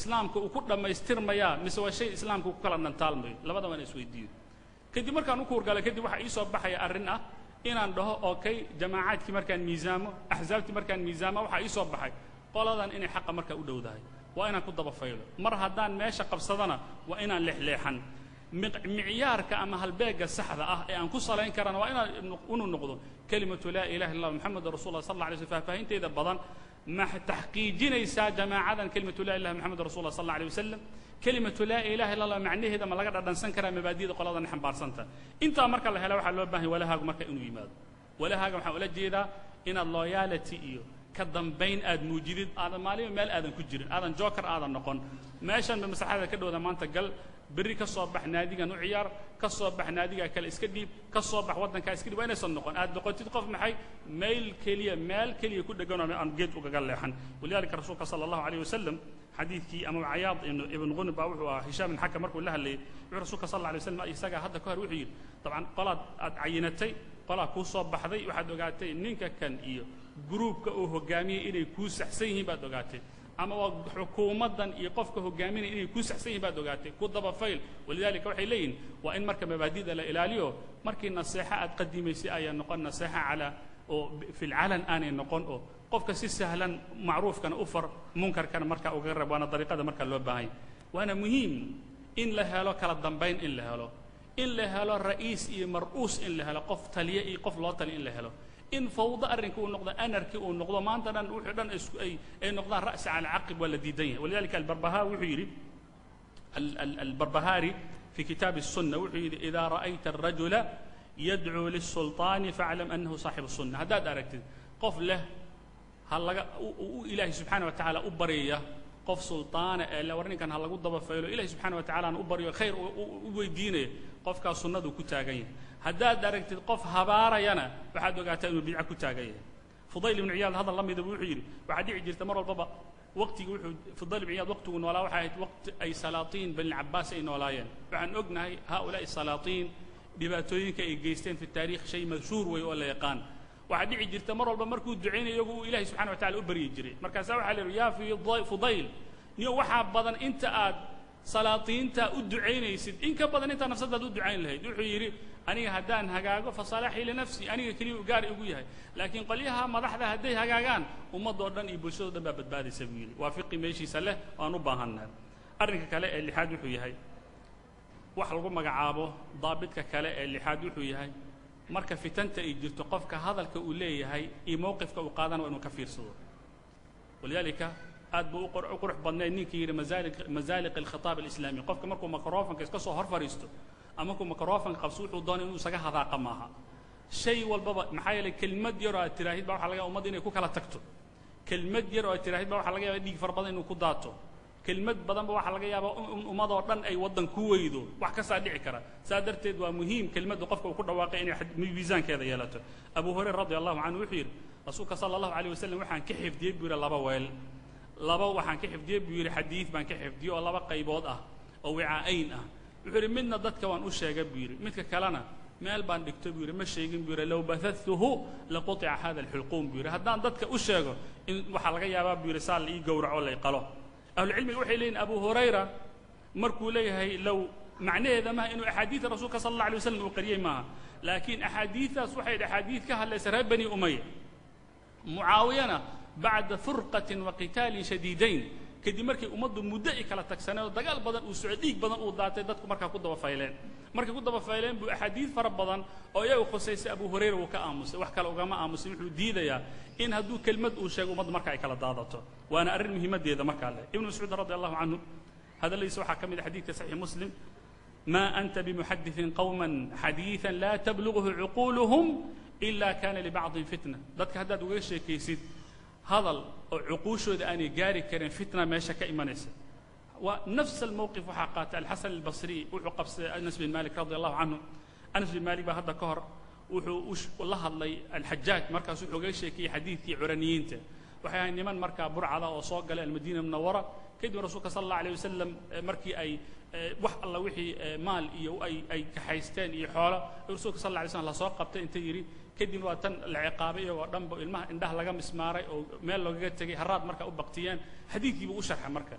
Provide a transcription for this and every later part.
islaamka uu ku dhammaystirmayaa mise waa shay islaamka uu ku kala dhantaalmayo labada waa ina isweydiiyo kadib markaan u kuurgalay kadib waxaa ii soo baxaya arrin ah inaan dhaho okay jamaacaadkii markaan miisaamo axsaabtii markaan miisaamo waxaa ii soo baxay qoladan inay xaqa markaa u dhowdahay waa inaan ku daba faylo mar haddaan meesha qabsadana waa inaan leexleexan micyaarka ama halbeegga saxda ah ee aan ku salayn karana waa inaan unu noqdo kelimatu laa ilaha illa moxamed rasul lah sal alla alay slm faahfaahinteeda badan ma taxqiijinaysaa jamaacadan kelimatu la ilaha moxamed rasul lah sal alla alay wasalam kelimatu laa ilaha illa allah macnaheeda ma laga dhadhansan karaa mabaadida qoladan xambaarsanta intaa marka la hela waxaa loo bahan walahaagu marka inuu yimaado walahaaga waxaan ula jeedaa inaad loyality iyo ka dambayn aad muujidid aadan maaliba meel aadan ku jirin aadan joker aadan noqon meeshan ba maslaxada ka dhowda maanta gal berri ka soo bax naadigan u ciyaar ka soo bax naadigaa kale iska dhiib ka soo bax waddankaa iska dhiib waa inaysan noqon aad noqotid qof maxay meel keliya meel keliya ku dhegan oo aan geed ugaga leexan walidalika rasuulka sala allahu alayh wasalam xadiidkii ama cayaad ibn ghunib baa wuxuu ahaa hishaam bin xakam markuu la hadlayay wuxuu rasuulka sal alla alay waslam isagaa hadda ka hor wuxuu yidhi dabcan qolaad aad cayinatay qolaa kuu soo baxday waxaad ogaatay ninka kan iyo gruubka uu hoggaamiyey inay kuu saxsan yihiin baad ogaatay ama waa xukuumaddan iyo qofka hogaaminaya inay kuu saxsan yihin baad ogaatay ku daba fayl walidalika waxay leeyihin waa in marka mabaadida la ilaaliyo markii naseexo aad qadimaysay ayaa noqon naseexo calaa oo fi lcalan aanay noqon oo qofka si sahlan macruufkana u far munkarkana marka uga rab waana dariiqada marka loo baahanya waana muhiim in la helo kala dambayn in la helo in la helo ra'iis iyo mar'uus in la helo qof taliye iyo qof loo taliya in la helo in fawdo arrinka uu noqdo anarki uu noqdo maanta dhan wuxuu dhan isku ay ay noqdaan ra'si cala caqib waa la diidan yahay walidalika albarbahaa wuxuu yidhi albarbahaari fi kitaabi الsunna wuxuu yidhi idaa ra'ayta الrajula yadcuu liلsulطaani faaclam annahu saaxibu الsunna haddaad aragtid qof leh ha laga u ilaahay subxaana wa tacaala u baryaya qof sulطaana ee le war ninkan ha lagu daba faylo ilahay subxana wa tacalana u baryo khayr u weydiinaya qofkaas sunnaduu ku taagan yahay haddaad aragtid qof habaarayana waxaad ogaataa inuu bidca ku taagan yahay fudayl ibnu ciyaad hadal la midaba wuxuu yidhi waxaa dhici jirta mar walbaba waqtigii wuxuu fudayl ibnu ciyaad waqtigu noolaa waxay ahayd waqti ay salaatiin bani cabaas ay noolaayeen waxaan ognahay haaulaa'i salaatiin dhibaatooyinka ay geysteen fi taarikh shay mashhuur wey oo la yaqaan waxaa dhici jirta mar walba markuu ducaynayo iyagu uu ilahay subxana wa tacala u baryi jiray markaasaa waxaa la yidhi yaa fudayl niyo waxaa badan inta aad salaatiinta u ducaynaysid in ka badan intaa nafsadaad u ducayn lahayd wuxuu yidhi aniga haddaan hagaago fasalaaxii linafsi aniga keliya gaar igu yahay laakiin qolyaha madaxda hadday hagaagaan ummadoo dhan iyo bulshadoo dhan baa badbaadaysa buu yidhi waa fiqi meeshiisa leh waan u baahannahay arrinka kale ee lixaad wuxuu yahay wax lagu magacaabo daabidka kale ee lixaad wuxuu yahay marka fitanta ay jirto qofka hadalka uu leeyahay iyo mowqifka uu qaadana waa inuu ka fiirsado walidaalika aad buu u qurux badnayd ninkii yidhi mazaaliq alkhitaab alislaami qofka markuu microfonka iska soo hor fadhiisto ama markuu microfonka qabso wuxuu doonay inuu isaga hadaaqa maaha shay walbaba maxaa yeelay kelmad yar oo aad tiraahid baa waxa laga yaaba ummadda inay ku kala tagto kelmad yar oo aad tiraahid baa waxa laga yaaba dhiig fara badan inuu ku daato kelmad badanba waxaa laga yaabaa in ummadoo dhan ay waddan ku weydo wax kastaa dhici kara saa darteed waa muhiim kelmadda qofka uu ku dhawaaqay inay miisaankeeda yeelato abu hurayra radi allahu canhu wuxuu yidhi rasuulka sala allahu alayh wasalam waxaan ka xifdiyey buu yidhi laba weel laba waxaan ka xifdiyey buu yidhi xadiid baan ka xifdiyey oo laba qaybood ah oo wicaa'ayn ah wuxuu yidhi midna dadka waan u sheegay buu yidhi midka kalena meel baan dhigto buu yidhi ma sheegin buu yidhi low bahathuhu laquطica hada alxulquum buu yidhi haddaan dadka u sheego in waxaa laga yaabaa buu yidhi saa la ii gowraco lay qalo ahlucilmiga waxay leeyihin abu hurayra markuu leeyahay low macnaheeda maaha inuu axaadiida rasuulka sala allah alay waslam uu qariyey maaha laakiin axaadiidaas waxay axaadiid ka hadlaysa reer bani umaya mucaawiyana bacda furqatin wa qitaalin shadiidayn kadib markay ummaddu muddo ay kala tagsaneen oo dagaal badan uu soco dhiig badan uu daatay dadku markaa ku daba fayleen markay ku daba fayleen buu axaadiid fara badan oo iyagu khusaysay abu hurayra wuu ka aamusay wax kale ugama aamusay wuxuu diidayaa in hadduu kelmad uu sheego ummaddu marka ay kala daadato waana arrin muhiimaddeeda markaa leh ibnu mascuud radi allahu canhu hadalladiisa waxaa ka mid a xadiidka saxiix muslim ma anta bimuxadithin qowman xadiidan laa tablughu cuquuluhum ila kana libacdin fitna dadka haddaad ugaga sheekaysid hadal oo cuquushooda aanay gaari karin fitna meesha ka imanaysa waa nafs almowqif waxaa qaatay alxasan albasri wuxuu qabsaday anas bin malik radi allahu canhu anas bin malik baa hadda ka hor wuxuu la hadlay alxajaaj markaas wuxuu ugaga sheekayey xadiidkii curaniyiinta waxay ahayd niman markaa burcada oo soo galay almadiina munawara kadib rasuulka sala allah alayh wasalam markii ay wax alla wixii maal iyo ay ay kaxaysteen iyo xoolo rasuulka sal alla alay slam lasoo qabtay inta yidhi kadib waa tan la ciqaabay iyagoo dhanba ilmaha indhaha laga mismaaray oo meel loogaga tegay haraad markaa u baktiyeen xadiidkiibuu u sharxay marka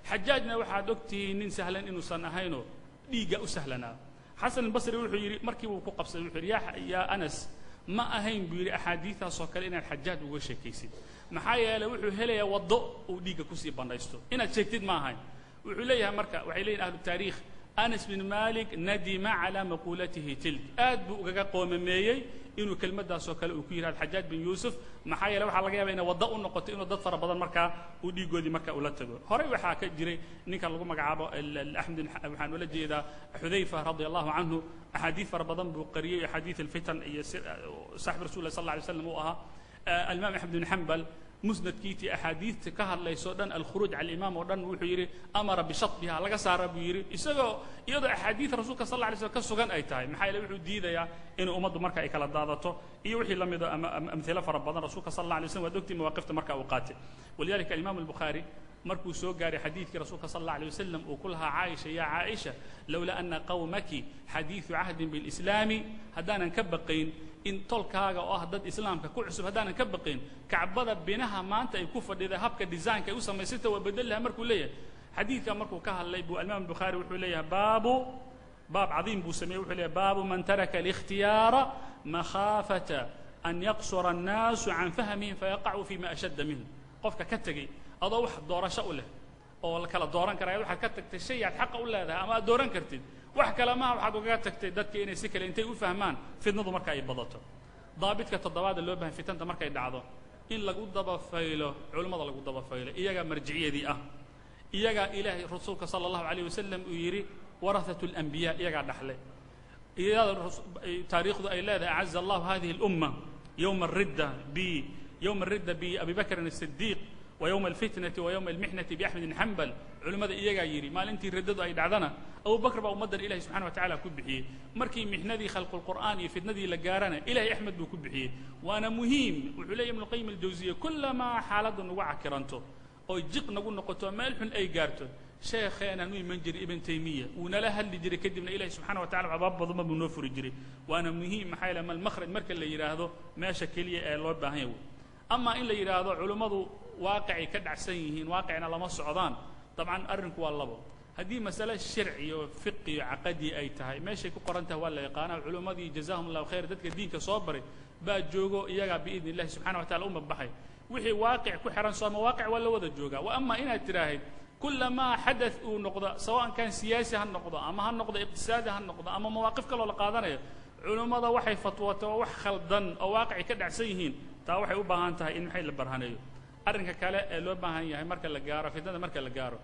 xajaajna waxaad ogtihiin nin sahlan inuusan ahaynoo dhiigga u sahlanaa xasan albasri wuxuu yidhi markii buu ku qabsaday wuxuu yidhi yaa yaa anas ma ahayn buu yidhi axaadiidaasoo kale inaad xajaaj uga sheekaysid maxaa yeeley wuxuu helayaa waddo uu dhiigga kusii bandhaysto inaad sheegtid ma ahayn wuxuu leeyahay marka waxay leeyihin ahlu taariikh anas bin malik nadima calaa maquulatihi tilk aad buu ugaga qoomameeyey inuu kelmaddaasoo kale uu ku yidhahdo xajaaj bin yuusuf maxaa yeele waxaa laga yaaba inay waddo u noqoto inuu dad fara badan markaa uu dhiigoodii marka ula tago horey waxaa ka jiray ninkan lagu magacaabo axmed waxaan ula jeedaa xudayfa radia allahu canhu axaadiid fara badan buu qariyey axaadiid alfitan iyo saaxib rasul lah sal alla alay slam uu ahaa alimaam axmed bin xambal musnadkiitii axaadiidta ka hadlayso dhan alkhuruuj cala alimaam oo dhan wuxuu yidhi amara bishatbiha laga saara buu yidhi isagoo iyadoo axaadiid rasuulka sal alla alay slam ka sugan ay tahay maxaa yeele wuxuu diidayaa inay ummaddu marka ay kala daadato iyo wixii la mida ama amhilo fara badan rasuulka sal alla alay slam waad ogtii mawaaqifta marka uu qaatay walidalika alimaam albukhaari markuu soo gaaray xadiidkii rasuulka sal alla alay wasalam uu ku lahaa caaisha yaa caaisha lowlaa ana qawmaki xadiidu cahdin bilislaami haddaanan ka baqayn in tolkaaga oo ah dad islaamka ku cusub haddaanan ka baqayn kacbada binaha maanta ay ku fadhida habka disaynka ay u samaysanta waa bedel laha markuu leeyahay xadiidka markuu ka hadlay buu alimaam albukhaari wuxuu leeyahay baabu baab cadiim buu sameeyey wuxuu leeyahay baabu man taraka alikhtiyaara makhaafata an yaqsura annaasu can fahmihim fayaqacuu fima ashadda minhu qofka ka tegey adoo wax doorasho u leh oo la kala dooran karaya waxaad ka tagtay shay aad xaqa u leedahay ama aad dooran kartid wax kale maha waxaad ugaga tagtay dadka inay si kale intay u fahmaan fitnadu marka ay badato daabidka toddobaada loo bahan fitanta markay dhacdo in lagu dabafaylo culimmada lagu dabafaylo iyagaa marjiciyadii ah iyagaa ilaahay rasuulka sala allahu calayh wasalam uu yidhi warahatu alanbiyaa iyagaa dhaxlay iyada taariikhdu ay leedahay acaza allahu hadihi alumma yowma aridda bi yowma aridda biabi bakrin asidiiq ويوم الفتنة ويوم المحنة بأحمد بن حنبل علمada iyagaa yidhi maalintii riddadu ay dhacdana abu bakr baa ummaddan ilahi subxana wa tacala ku bixiyey markii mixnadii khalqulqur'aan iyo fitnadii la gaarana ilahay axmed buu ku bixiyey waana muhiim wuxuu leeyahy ibnuqayim aljawsiya kullamaa xaaladdu nagu cakiranto oy jiq nagu noqoto meel xun ay gaarto sheekheenaan u iman jiray ibn taymiya wuu nala hadli jiray kadibna ilahi subxana wa tacala abaab badanba buu noo furi jiray waana muhiim maxaa yaele malmakhraj marka la yidhaahdo meesha keliya ee loo baahan yahay amaa in la yidhaahdo culummadu waaqicay ka dhacsan yihiin waaqicna lama socdaan dabcan arrinku waa labo haddii masale sharci iyo fiqi iyo caqadi ay tahay meeshay ku qoran tahay waa la yaqaanaa culummadii jazahum allahu khayr dadka diinka soo baray baa joogo iyagaa biidni illahi subxana wa tacala u mabaxay wixii waaqic ku xihan sooma waaqic waa la wada joogaa wa ama inaad tidhaahid kulamaa xadaث uu noqdo sawaan kan siyaasi ha noqdo ama ha noqdo iqtisaadi ha noqdo ama mawaaqif kaloo la qaadanayo culummada waxay fatwooto oo wax khaldan oo waaqicay ka dhacsan yihiin taa waxay u baahan tahay in maxay la barhaneeyo arrinka kale ee loo baahan yahay marka la gaaro fitnada marka la gaaro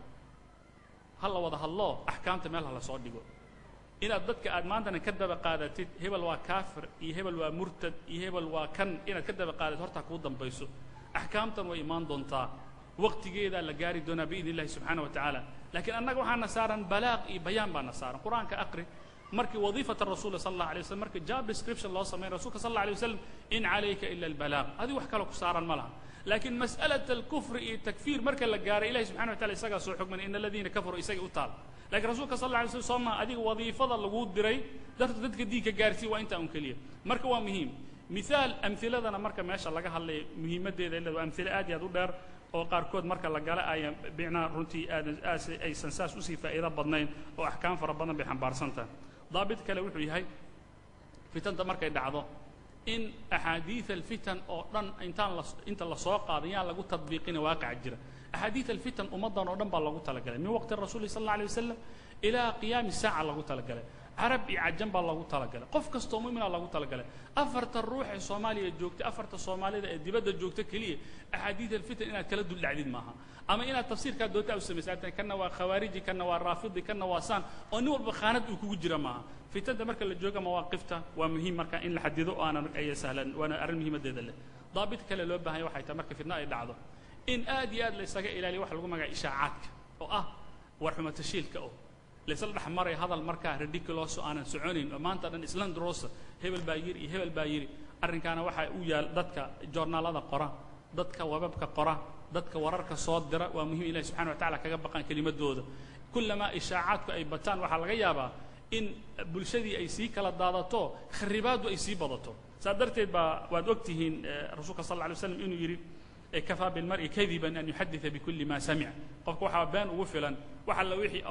ha la wada hadlo axkaamta meel ha la soo dhigo inaad dadka aad maantana ka daba qaadatid hebel waa kaafir iyo hebel waa murtad iyo hebel waa kan inaad ka daba qaadatid hortaa kuu dambayso axkaamtan way imaan doontaa waqtigeedaa la gaari doonaa biidn illahi subxaana wa tacaala laakiin annaga waxaana saaran balaaq iyo bayaan baana saaran qur-aanka aqri markii wadiifata rasuula sal allah alay waslam markii job description loo sameyn rasulka sal allah alay wasalam in calayka ila albalaaq adigu wax kaloo ku saaran ma laha laakiin mas'alat alkufri iyo takfiir marka la gaaray ilahi subxana wa tacala isagaa soo xugmanay in aladiina kafaruu isagay u taal lakiin rasuulka sal alla alay slam sooma adiga wadiifada laguu diray darta dadka diinka gaarsii waa intaa un keliya marka waa muhiim mihaal amhiladana marka meesha laga hadlay muhiimaddeeda ila waa amhilo aad iyo aad u dheer oo qaarkood marka la gala aya bicnaa runtii aadan aas aysan saas usii faa'iido badnayn oo axkaam fara badan bay xambaarsan tahay daabit kale wuxuu yahay fitanta markay dhacdo in axaadiid alfitan oo dhan intaan la inta la soo qaaday yaan lagu tadbiiqina waaqaca jira axaadiid alfitan ummaddan oo dhan baa loogu talagalay min waqti rasuuli sal alla alay wasalam ilaa qiyaami saaca loogu talagalay carab iyo cajan baa loogu talagalay qof kastoo mu'mina loogu talagalay afarta ruux ee soomaaliya joogta afarta soomaalida ee dibadda joogta keliya axaadiid alfitan inaad kala duldhacdid maaha ama inaad tafsiirkaa doonta u samaysa kana waa khawaariji kana waa raafidi kana waa saan oo nin walba khaanad uu kugu jira maaha fitanta marka la jooga mawaaqifta waa muhiim marka in la xadido oo aanan aya sahlan waana arrin muhiimaddeeda leh daabit kale loo baahanya waxay tahay marka fitna ay dhacdo in aad iyo aad la isaga ilaaliyo waxa lagu magaca ishaacaadka oo ah war xumatashiilka oo laysla dhex maray hadal markaa ridiculos oo aanan soconayn oo maanta dhan islandrosa hebel baa yiri iyo hebel baa yiri arrinkaana waxaa u yaal dadka joornaalada qora dadka webabka qora dadka wararka soo dira waa muhiim ilahi subxana wa tacala kaga baqaan kelimadooda kullamaa ishaacaadku ay bataan waxaa laga yaabaa in bulshadii ay sii kala daadato kharibaaddu ay sii badato saa darteed baa waad og tihiin rasuulka sal alla alay waslam inuu yidhi ee kafaa bilmar'i kadiban an yuxadida bikulli ma samic qofka waxaa been ugu filan wax alla wixii